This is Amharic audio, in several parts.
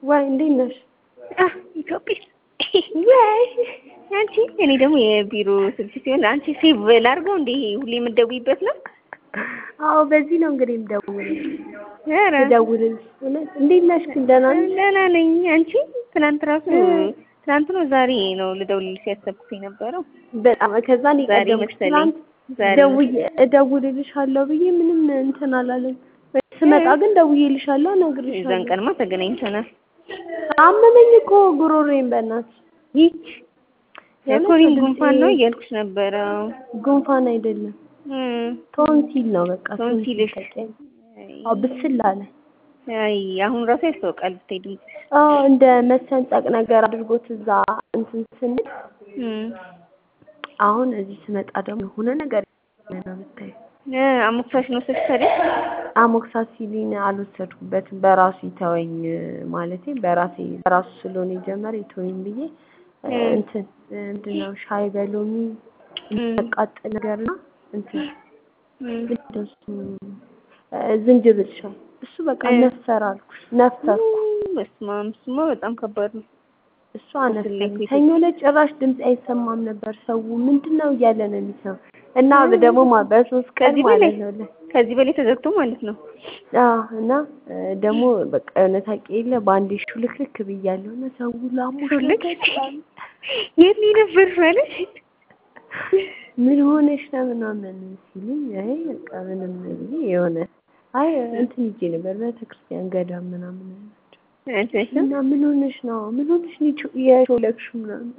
ወይ እንዴት ነሽ? ኢትዮጵያ ወይ አንቺ እኔ ደግሞ የቢሮ ስልክ ሲሆን አንቺ ሴቭ ላድርገው እንዴ? ሁሌ የምትደውይበት ነው? አዎ በዚህ ነው እንግዲህ የምደውልልሽ ኧረ የምደውልልሽ። እውነት እንዴት ነሽ ግን ደህና ነሽ? ደህና ነኝ። አንቺ ትናንት ራሱ ትናንት ነው ዛሬ ነው ልደውልልሽ ያሰብኩት የነበረው በጣም ከዛ እኔ ዛሬ ቀደም መሰለኝ። ትናንት ዛሬ ደውዬ እደውልልሻለሁ ብዬ ምንም እንትን አላለም። ስመጣ ግን ደውዬልሻለሁ የዛን እነግርሻለሁ። ቀንማ ተገናኝተናል። አመመኝ እኮ ጉሮሮዬን በእናትሽ። ይች የኮሪን ጉንፋን ነው እያልኩሽ ነበረ። ጉንፋን አይደለም እም፣ ቶንሲል ነው በቃ ቶንሲልሽ። ተቀኝ አዎ ብስል አለ። አይ አሁን ራሱ ያስታውቃል ብታይ ድምፅሽ። አዎ እንደ መሰንጠቅ ነገር አድርጎት እዛ እንትን ስንል እም፣ አሁን እዚህ ስመጣ ደግሞ የሆነ ነገር ነው የምታየው። እ አሞክሳሽ ነው ወሰድሽ ታዲያ? አሞክሳሲሊን አልወሰድኩበትም በራሱ ይተወኝ ማለቴ በራሴ በራሱ ስለሆነ የጀመረ ይተወኝ ብዬ እ እ። እንትን ምንድን ነው ሻይ በሎሚ እም፣ የሚያቃጥል ነገርና እንትን እም፣ ምንድን ነው እሱ እ ዝንጅብል ሻይ እሱ በቃ እ። ነፈር አልኩሽ ነፈርኩ። በስመ አብ እሱማ በጣም ከባድ ነው። እሱ አነፈኝ። ትልቅ ሰኞ ዕለት ጭራሽ ድምፅ አይሰማም ነበር። ሰው ምንድን ነው እያለ ነው የሚሰማ እና ደግሞ ማ- በሶስት ቀን ከዚህ በላይ ማለት ነው ለ- ከዚህ በላይ ተዘግቶ ማለት ነው። አዎ እና እ ደግሞ በቃ የሆነ ታውቂ የለ በአንዴ ሹልክልክ ብያለሁ እና ሰው ላሞሽ ነው ሹልክ? በጣም የት ነው የነበርሽ ማለት? ምን ሆነሽ ነው ምናምን ሲሉኝ አይ በቃ ምንም ብዬ የሆነ አይ እንትን ሂጄ ነበር ቤተክርስቲያን ገዳም ምናምን አላቸው አንቺ እና ምን ሆነሽ ነው ምን ሆነሽ ነው የሾ- የሾለክሽው ምናምን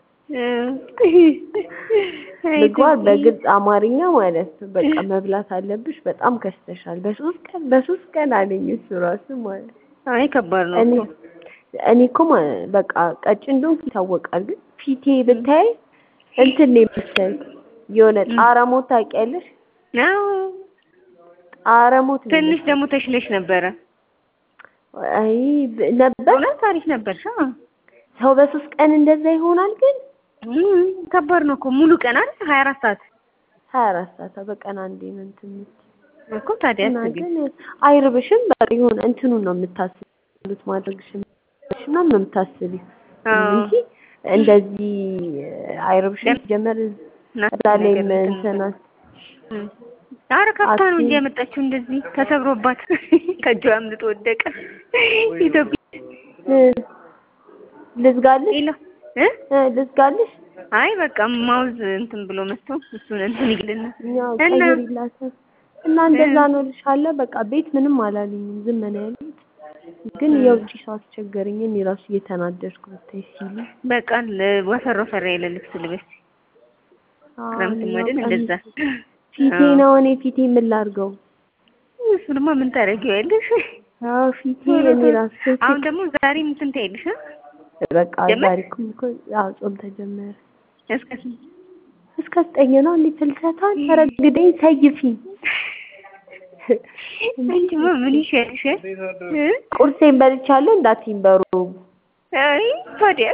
ምግባር በግልጽ አማርኛ ማለት ነው። በቃ መብላት አለብሽ፣ በጣም ከስተሻል። በሶስት ቀን በሶስት ቀን አለኝ እሱ ራሱ ማለት ነው። አይ ከባድ ነው እኔ እኮ። እኔ እኮ ማ- በቃ ቀጭን እንደሆንኩ ይታወቃል። ግን ፊቴ ብታይ እንትን ነው የመሰለኝ የሆነ ጣረሞት ታውቂያለሽ? አዎ ጣረሞት ነው ትንሽ ደግሞ ተሽለሽ ነበረ። አይ ብ- ነበር እውነት አሪፍ ነበርሽ። አዎ ሰው በሶስት ቀን እንደዛ ይሆናል። ግን እም፣ ከባድ ነው እኮ ሙሉ ቀን አይደል? ሀያ አራት ሰዓት ሀያ አራት ሰዓት በቀን አንዴ ነው እንትን የምትይው። እኮ ታዲያ እና አስቢ። ግን አይርብሽም። በቃ የሆነ እንትኑን ነው የምታስቢው ማድረግሽን ምናምን ነው የምታስቢው አዎ እንጂ እንደዚህ አይርብሽም። ገና- ጀመር እናት እዛ ላይም ነገር እንትን አስ- እም። ኧረ ከፍታ ነው እንጂ አስቢ። ያመጣችው እንደዚህ ተሰብሮባት ከእጇ አምልጦ ወደቀ። ኢትዮጵያ እ ልዝጋልሽ የለ እ እ ልዝጋልሽ አይ በቃ ማውዝ እንትን ብሎ መጥቶ እሱን እንትን ይግልና ያው እና ቀይሪላታል እና እንደዛ ነው ልሻለ። በቃ ቤት ምንም አላለኝም ዝም ነው ያሉት። ግን የውጭ ሰው አስቸገረኝ። እኔ ራሱ እየተናደድኩ ብታይ ሲሉ በቃ ለ- ወፈር ወፈር ያለ ልብስ ልበስ። አዎ፣ ክረምት እኔማ ማድን ቀሚስ እንደዛ ፊቴ አዎ። ነው እኔ ፊቴ ምን ላድርገው? እሱንማ ምን ታደርጊዋለሽ? አዎ ፊቴ እኔ ራሱ አሁን ደግሞ ዛሬ እንትን ታይልሽ እ? በቃ ጀመር? ዛሬ እኮ እኮ ያው ጾም ተጀመረ። እስከ ስንት? እስከ ዘጠኝ ነው እንዴ ፍልሰታን ተረግደኝ ሰይፊኝ። አንቺማ ምን ይሻልሻል? እ? ቁርሴን በልቻለሁ እንዳትይኝ በሩ አይ ታዲያ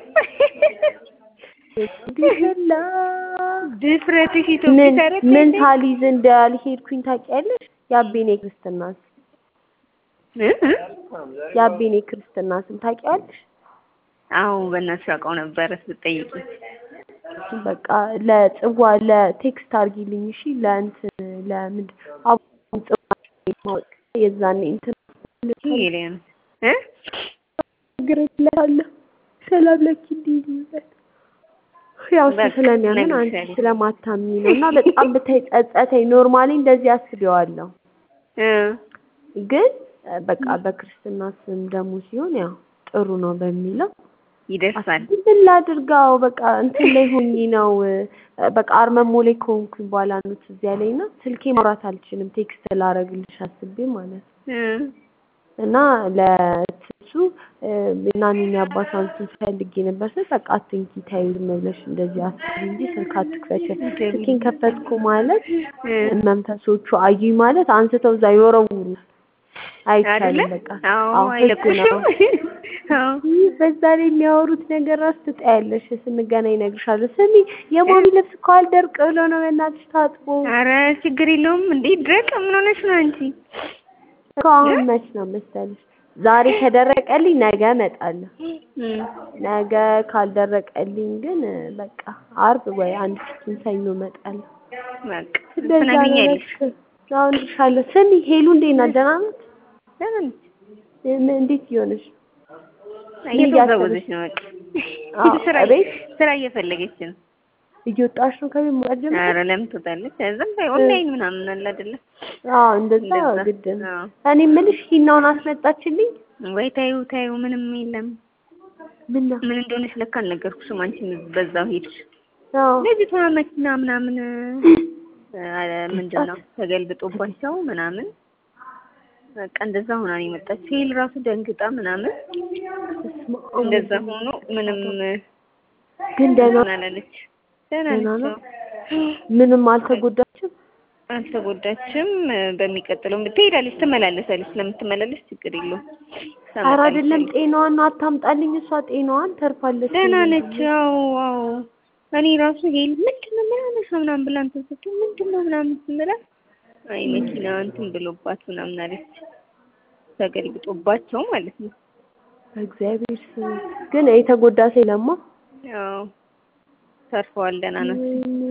ቢላ ድፍረትሽ ኢትዮጵያ ምን ታረቅ ምን ሳሊዝ እንዳልሄድኩኝ ታውቂያለሽ? የአቤኔ ክርስትና ስም እ? እ? የአቤኔ ክርስትና ስም ታውቂያለሽ? አዎ በእናትሽ አውቀው ነበረ ስትጠይቂ። በቃ ለጽዋ ለቴክስት አድርጊልኝ እሺ። ለእንትን ለምንድን አቡን ጽዋ ማወቅ የዛኔ እንትን ኤሊያን እ? ግርላለሁ ሰላም ለኪ እንዲይዝበት ያው እሱ በቃ ስለሚያምን አንቺ እነግርሻለሁ። ስለማታምኚ ነው። እና በጣም ብታይ ጸጸተኝ። ኖርማሊ እንደዚህ አስቤዋለሁ፣ እ? ግን እ፣ በቃ በክርስትና ስም ደግሞ ሲሆን ያው ጥሩ ነው በሚለው ይደርሳል። አስቤ ምን ላድርጋው በቃ እንትን ላይ ሆኜ ነው እ፣ በቃ አርመሞ ላይ ከሆንኩኝ በኋላ ነው ትዝ ያለኝ እና ስልኬ ማውራት አልችልም ቴክስት ላረግልሽ አስቤ ማለት ነው። እ? እና ለትሱ ናኒና አባቷን ስንፈልግ ነበር ስል በቃ አትንኪ ተይው ዝም ብለሽ እንደዚህ አስቢ እንጂ ስልክ አትክፈች። ስልኬን ከፈትኩ ማለት እ? መንፈሶቹ አዩኝ ማለት አንስተው እዛ ይወረውሩ አይቻልም። አይደለ? በቃ አዎ አዎ ህግ ነው። አይለቁሽም። አዎ ይህ በዛ ላይ የሚያወሩት ነገር ራስ ትጠያለሽ። ስንገናኝ እነግርሻለሁ። ስሚ የሞቢ ልብስ እኮ አልደርቅ ብሎ ነው በእናትሽ ታጥቦ ኧረ ችግር የለውም እንዴ ድረቅ ምን ሆነሽ ነው አንቺ? እኮ አሁን መች ነው መሰለሽ ዛሬ ከደረቀልኝ ነገ እመጣለሁ። እም፣ ነገ ካልደረቀልኝ ግን በቃ አርብ ወይ አንድ ፊትን ሰኞ እመጣለሁ። በቃ እንደዛ ነው ትነግሪኛለሽ። በቃ። አሁን እልሻለሁ። ስሚ ሄሉ እንዴት ናት? ደህና ናት? ደህና ነች። ምን- እንዴት እየሆነች ነው? እየተወዛወዘች ነው። በቃ አዎ፣ ስራ እቤት ስራ እየፈለገች ነው። እየወጣች ነው ከቤት መውጣት ጀምራ? ኧረ ለምን ትወጣለች? እዛም ላይ ኦንላይን ምናምን አለ አይደለ? አዎ እንደዛ እንደዛ። ግድ ነው። አዎ። እኔ የምልሽ ሂናውን አስመጣችልኝ? ወይ ታዩ ታዩ ምንም የለም። ምን ነው? ምን እንደሆነች ለካ አልነገርኩሽም። አንቺም በዛው ሄድሽ። አዎ ልጅቷ መኪና ምናምን አ፣ ምንድን ነው ተገልብጦባቸው ምናምን በቃ እንደዛ ሆና ነው የመጣችው። ሄል ራሱ ደንግጣ ምናምን በስመ አብ እንደዛ ሆኖ ምንም ግን ደህና እንትን አላለች። ደህና ደህና ነች። ነው? ምንም አልተጎዳችም? አልተጎዳችም። በሚቀጥለው ትሄዳለች፣ ትመላለሳለች። ስለምትመላለስ ችግር የለውም። ኧረ አይደለም ጤናዋን አታምጣልኝ። እሷ ጤናዋን ተርፋለች። ደህና ነች። አዎ አዎ። እኔ ራሱ ሄል ምንድን ነው ምናምን ሰው ምናምን ብላ እንትን ስትል ምንድን ነው ምናምን ስንላት አይ መኪና እንትን ብሎባት ምናምን አለች። ተገልብጦባቸው ማለት ነው። እግዚአብሔር ስም ግን የተጎዳ ሰው የለማ። ያው ተርፈዋል። ደህና ናቸው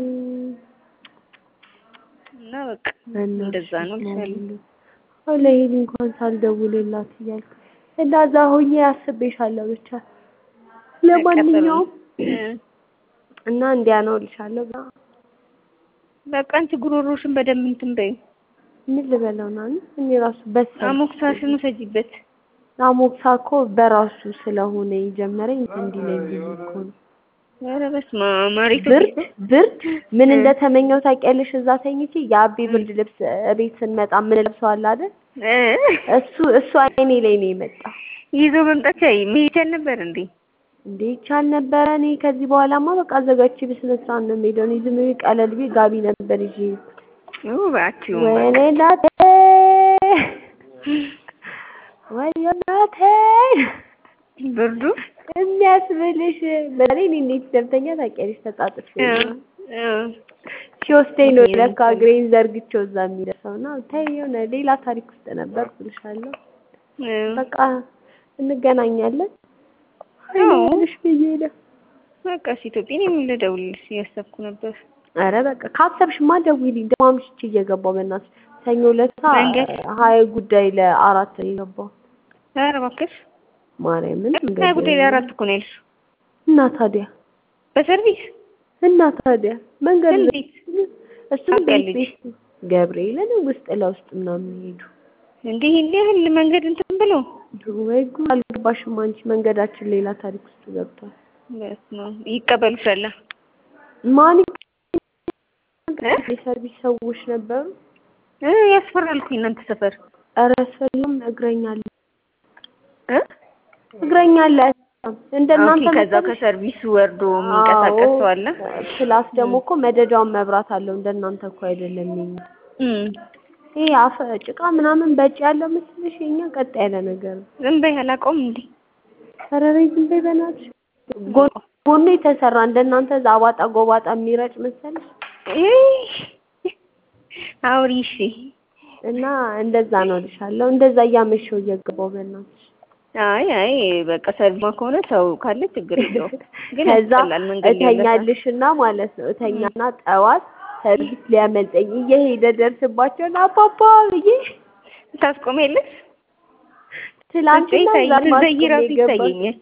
እና በቃ እንደዛ ነው እልሻለሁ። አሁን ለሄሊ እንኳን ሳልደውልላት እያልኩ እንደዛ ሆኜ አስቤሻለሁ። ብቻ ለማንኛውም እ፣ እና እንዲያ ነው እልሻለሁ። በቃ አንቺ ጉሮሮሽን በደንብ እንትን በይው። ምን ልበለው ናኒ? እኔ ራሱ በሳ አሞክሳሽን ውሰጂበት። አሞክሳ እኮ በራሱ ስለሆነ የጀመረኝ እንዲለኝ ብዬ እኮ ነው። ኧረ በስመ አብ ማሪቱ ብርድ ብርድ ምን እንደተመኘው ታውቂያለሽ? እዛ ተኝቼ የአቤ ብርድ ልብስ እቤት ስንመጣ ምን ለብሰዋል አይደል? እ፣ እሱ እሱ አይኔ ላይ ነው የመጣው። ይዞ መምጣት ቻይ መሄድ ነበር እንዴ? እንዴ ይቻል ነበረ። እኔ ከዚህ በኋላማ በቃ አዘጋጅቼ በስነ ስርዓት ነው የምሄደው። እኔ ዝም ብዬ ቀለል ብዬ ጋቢ ነበር ይዤ የሄድኩት። እባክህ ወይኔ እናቴ ወይኔ እናቴ ብርዱ የሚያስብልሽ በተለይ እኔ እንዴት ደብተኛ ታውቂያለሽ? ተጣጥፌ እ፣ ነው እ፣ ሲወስደኝ ነው ለካ እግሬን ዘርግቼው እዛ የሚደርሰው እና ተይ የሆነ ሌላ ታሪክ ውስጥ ነበር እልሻለሁ። እ፣ በቃ እንገናኛለን አዎ። ልሽ ብዬ ነው። በቃ እሺ ኢትዮጵያ እኔም ልደውልልሽ እያሰብኩ ነበር። ኧረ በቃ ካሰብሽማ ደውዪልኝ። ደግሞ አምሽቼ እየገባሁ በእናትሽ ሰኞ ዕለት መንገድ? ሀያ ጉዳይ ለአራት ነው የገባው ኧረ እባክሽ ማርያምን ሀያ ጉዳይ ላይ አራት እኮ ነው ያልሽው። እና ታዲያ በሰርቪስ እና ታዲያ መንገድ እንዴት? እሱም ቤት ታውቂያለሽ? ቤት ገብርኤልን ውስጥ ለውስጥ ምናምን ሄዱ። እንዲህ እንዲህ ያህል መንገድ እንትን ብሎ ወይ ጉድ አልገባሽም አንቺ። መንገዳችን ሌላ ታሪክ ውስጥ ገብቷል። በስመ አብ ይቀበሉሻል። ማን እ? የሰርቪስ ሰዎች ነበሩ። እ ያስፈራል እኮ እናንተ ሰፈር ኧረ አስፈላም እግረኛ አለ እ እግረኛ አለ እንደናንተ ኦኬ፣ ከዛው መሰለሽ? ከሰርቪሱ ወርዶ የሚንቀሳቀስ ሰው አለ። አዎ። ፕላስ ደግሞ እኮ መደዳውን መብራት አለው። እንደናንተ እኮ አይደለም የኛ። እም ይሄ አፈ ጭቃ ምናምን በጭ ያለው መስልሽ የኛ ቀጥ ያለ ነገር ነው። ዝም በይ አላውቀውም እንዴ ኧረ በይ ዝም በይ በእናትሽ። ጎን ጎኑ የተሰራ እንደናንተ አባጣ ጎባጣ የሚረጭ መሰለሽ? አውሪ እሺ። እና እንደዛ ነው እልሻለሁ። እንደዛ እያመሸው እየገባው በእናትሽ አይ አይ በቃ ሰርቪማ ከሆነ ሰው ካለ ችግር የለውም። ግን ከዛ ያስጠላል መንገድ ላይ ያለ ሰው። እተኛልሽና ማለት ነው እተኛና ጠዋት ሰርቪስ ሊያመልጠኝ እየሄደ ደርስባቸውን አባባ ብዬ ታስቆሚያለሽ? ትላንትና ስትዘይ እዛ ስትዘይ ማስቆም ራሱ የገባች ይታየኛል።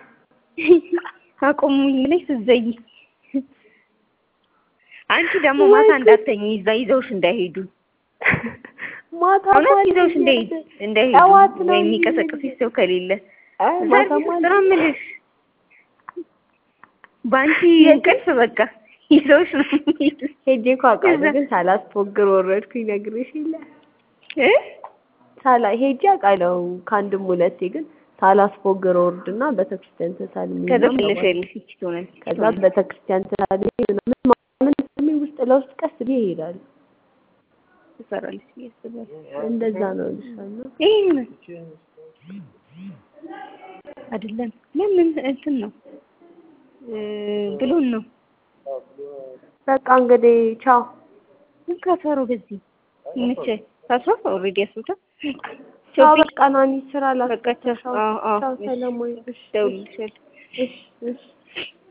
አቁሙኝ ብለሽ ስትዘይ። አንቺ ደግሞ ወይ ማታ ጉድ! እንዳተኝ ይዛ ይዘውሽ እንዳይሄዱ ማታ እውነት ማለት ይዘውሽ እንዳይሄዱ እንዳይሄዱ ጠዋት ነው ወይ እንጂ የሚቀሰቅስሽ ሰው ከሌለ አይ ማታ ሰርቪስ ማለት ስራ የምልሽ በአንቺ እንቅልፍ በቃ ይዘውሽ ነው የሚሄዱት። ሄጄ እኮ አውቃለሁ፣ እዛ- ግን ሳላስፎግር ወረድኩኝ። ነግሬሽ የለ እ? ሳላ ሄጄ አውቃለሁ ከአንድም ሁለቴ፣ ግን ሳላስፎግር ወርድና ቤተክርስቲያን ተሳልሜ ከዛ ምናምን ትለሽ አባል- ያለሽ ይቺ ትሆናለች ይቺ ከዛ ትሆናለች። ቤተክርስቲያን ተሳልሜ ምናምን ምናምን ስሜ ውስጥ ለውስጥ ቀስ ብዬ እሄዳለሁ። ትሰራለች ብዬ አስባለሁ። እንደዛ ነው እልሻለሁ። ይሄን አይደለም ለምን እንትን ነው እ ብሎን ነው በቃ እንግዲህ ቻው። ምን ካሰሩ በዚህ ይመቸ ታስሮ ኦልሬዲ ያስሩታ አዎ ቾፒ በቃ ናኒ ስራ በቃ ቻው። ላስገባሽ። አዎ አዎ አዎ ቻው እሺ ሰለሞን። እሺ እሺ እደውልልሻለሁ። እሺ እሺ